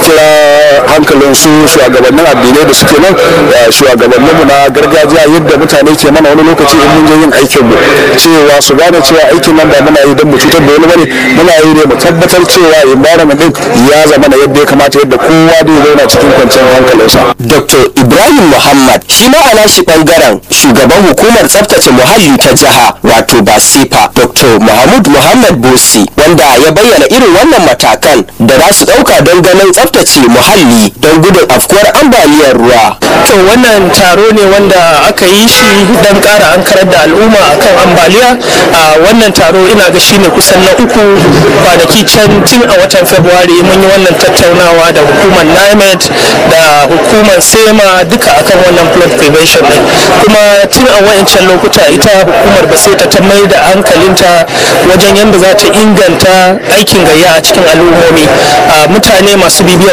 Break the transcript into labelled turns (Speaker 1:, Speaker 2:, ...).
Speaker 1: kira hankalin su shugabannin addinai da suke nan shugabanninmu na gargajiya yadda mutane ke mana wani lokaci in mun je yin aikin mu cewa su gane cewa aikin nan ba muna yi don mu cutar da wani bane muna yi ne mu tabbatar cewa environment din ya zama na yadda ya kamata yadda kowa zai zauna cikin kwanciyar hankalinsa.
Speaker 2: Dr. Ibrahim Muhammad shi ma a shi bangaren shugaban hukumar tsaftace muhalli ta jiha wato Basifa Dr. Mahmud Muhammad Bosi wanda ya bayyana irin wannan matakan da za su ɗauka don ganin tsaftace muhalli don gudun afkuwar ambaliyar ruwa.
Speaker 3: To wannan taro ne wanda aka yi shi don ƙara an karar da al'umma akan ambaliya a wannan taro ina ga shine kusan na uku kwanaki can tun a watan Fabrairu mun yi wannan tattaunawa da hukumar NIMET da hukumar SEMA duka akan wannan flood prevention ne kuma tun a wayancan lokuta ita hukumar baseta ta mai da hankalinta wajen yadda za ta inganta aikin gayya a cikin al'ummomi mutane masu bibiyar